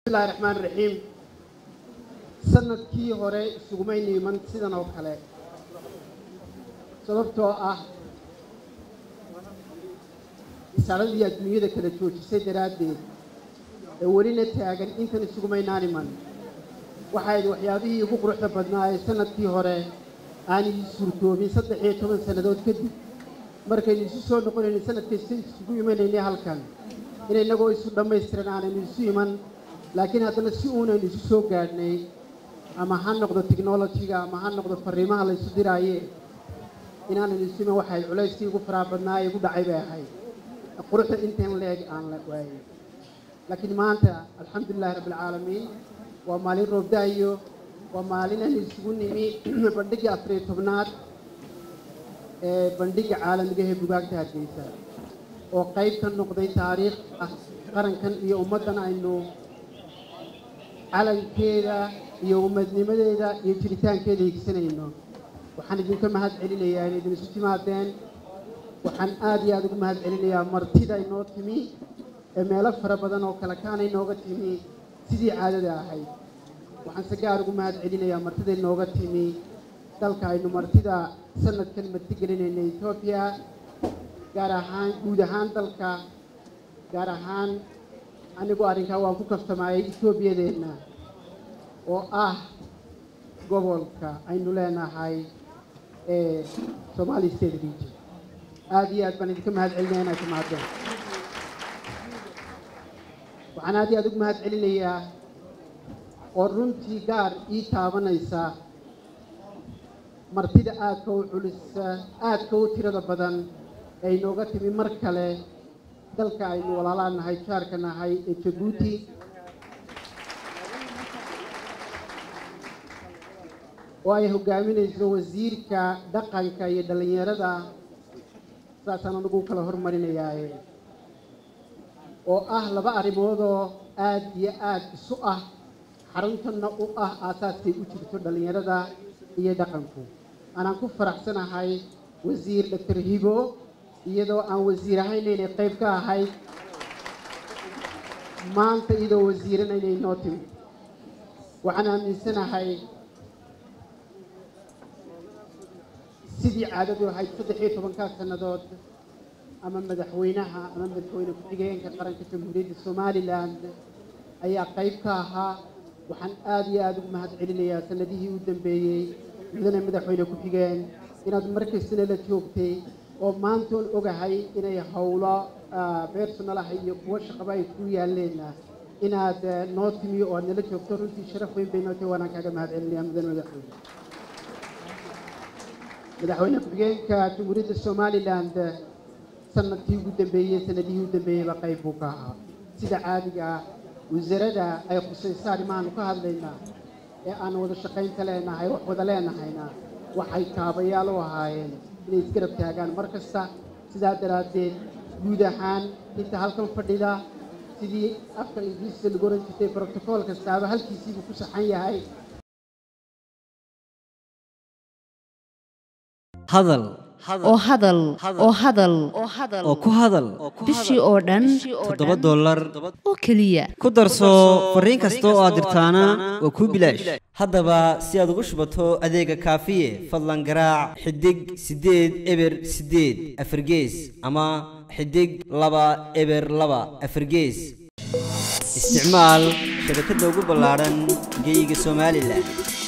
bismillahi raxmaan raxiim sanadkii hore isugumayna iman sidan oo kale sababtoo ah isaaradii adduunyada kala joojisay daraaddeed ee welina taagan intan isugumaynaan iman waxayd waxyaabihii ugu quruxda badnaa ee sanadkii hore aanay suurtoobin saddex iyo toban sannadood kadib markaynu isu soo noqonaynay sanad kasta isugu imanaynay halkan in innagoo isu dhammaystiran aanaynu isu iman laakiin haddana si uunaynu isu soo gaadhnay ama ha noqdo technolojiga ama ha noqdo fariimaha la ysu diraaye inaanaynu isu iman waxayd culayskii ugu faraha badnaa ee igu dhacay bay ahayd quruxda intan leeg aan la waayey laakiin maanta alxamdulilahi rabbilcaalamiin waa maalin roobdaayo waa maalin aynu isugu nimi bandhigii afariyo tobnaad ee bandhigga caalamiga ee bugaagta hargeysa oo qayb ka noqday taariikh ah qarankan iyo ummaddan aynu calankeeda iyo ummadnimadeeda iyo jiritaankeeda higsanayno waxaan idinka mahad celinayaa inay idin isu timaadeen waxaan aada iyo aada ugu mahad celinayaa martida inoo timi ee meelo fara badan oo kale kaana inooga timi sidii caadada ahayd waxaan se gaar ugu mahad celinayaa martida inooga timi dalka aynu martida sanadkan marti gelinayna etoobiya gaar ahaan guud ahaan dalka gaar ahaan anigu arrinkaa waan ku kaftamaayay etoobiyadeenna oo ah gobolka aynu leenahay ee somali state region aada iyo aad baan idinka mahad celinaya inaad timaadeen waxaan aad iyo aada ugu mahad celinayaa oo runtii gaar ii taabanaysa martida aadka u culisa aadka u tirada badan ee inooga timi mar kale dalka aynu walaalaa nahay jaarka nahay ee jabuuti oo ay hogaaminayso wasiirka dhaqanka iyo dhallinyarada saasaan anigu kala hormarinayaaye oo ah laba arrimoodoo aad iyo aad isu ah xaruntanna u ah aasaaskay u jirto dhallinyarada iyo dhaqanku anaan ku faraxsanahay wasiir doctor hibo iyadoo aan wasiir ahayn inay qayb ka ahayd maanta iyadoo wasiirana inay noo timi waxaan aaminsanahay sidii caadadu ahayd saddex iyo tobankaa sannadood ama madaxweynaha ama madaxweyne ku-xigeenka qaranka jamhuuriyadda somalilan ayaa qayb ka ahaa waxaan aada iyo aada ugu mahad celinayaa sanadihii u dambeeyey mudane madaxweyne ku-xigeen inaad markastana la joogtay oo maantoon ogahay inay howlo bersonalaha iyo kuwo shaqaba ay ku yaaleenna inaad noo timi oo aad nala joogto runtii sharaf weyn bay noo tahay waanaan kaaga mahad celinaya mudane madaxweyne madaxweyne ku-xigeenka jamhuuriyadda somaliland sanadkii ugu dambeeyey sanadihii u dambeeyeyba qayb buu ka ahaa sida caadiga ah wasaarada ay khusayso arrimahaanu ka hadlaynaa ee aan wada shaqaynta leenahay wax wada leenahayna waxay kaabayaal u ahaayeen inay isgarab taagaan mar kasta sidaa daraaddeed guud ahaan inta halkan fadhida sidii afka ingiriiska lagu oran jirtay brotocool kastaaba halkiisiibuu ku saxan yahay hadal oo hadal oo hadal oo ku hadal bishii oo dhan toddoba dollar oo keliya ku darso fariin kasta oo aad dirtaana waa kuu bilaash haddaba si aad ugu shubato adeega kaafiye fadlan garaac xidig siddeed eber siddeed afargees ama xidig laba eber laba afargees isticmaal shabakadda ugu ballaadhan geyga somalilan